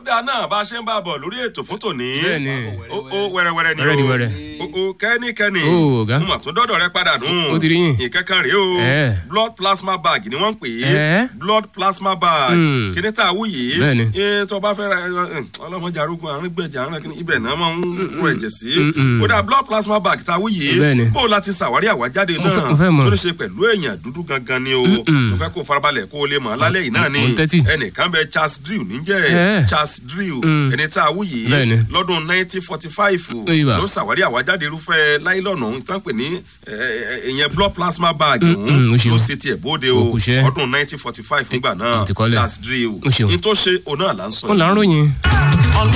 dáa náà bá a ṣe ń bá a bọ̀ lórí ètò fún tòní. Bẹ́ẹ̀ni. ó ó wẹ́rẹ́wẹ́rẹ́ ni o. Wẹ́rẹ́diwẹ́rẹ́. ó ó kẹ́nikẹ́ni. Ó, ọ̀gá. mo mà tó dọ́dọ̀ rẹ padà nù. Ó ti rí yín. ìkankan rèé o. Ẹ̀. blood plasma bag ni wọ́n ń pè é. Ẹ̀. blood plasma bag. Hmm. kíní tá a wú yìí. Bẹ́ẹ̀ni. ee tó bá fẹ́ ra ẹ, ọlọ́mọdé arógun àrùn gbẹ̀jà àrùn kìíní ibẹ̀ náà máa ń rọ ẹ̀jẹ̀ sí. Mm-mm. ó dà blood plasma bag tá a wú yìí. Bẹ́ẹ̀ni. bó o láti ṣàwárí àwájáde Mo fẹ́- náà mo fẹ́ mọ̀. tó ní ṣe pẹ̀lú èèyàn dúdú gangan ni o. Mm-mm. mo fẹ́ kó o farabalẹ̀ kó o lè mọ̀ lálẹ́ yìí náà ni Mo ń tẹ́tí. ẹnìkan bẹ Charles Drill níjẹ́ Ẹ̀. Charles Drill Mm. ẹni tá a wú yìí Bẹ́ẹ̀ni. lọ́dún 1945 Oyinba. ló ṣàwárí àwájáde irúfẹ́ láìlọ́nà ọ̀hún tán pè ní ẹ, ẹ, ìyẹn blood plasma bag Mm, ọ̀hún mm, ó ṣeun. ló ṣe tiẹ̀ bóde o Ó kù ṣẹ́. ọdún 1945 nígbà náà mo ti kọ́lẹ̀. Charles Drill Ó ṣeun. ní tó ṣe òun náà là ń sọ ó là ń yìí. ròyìn.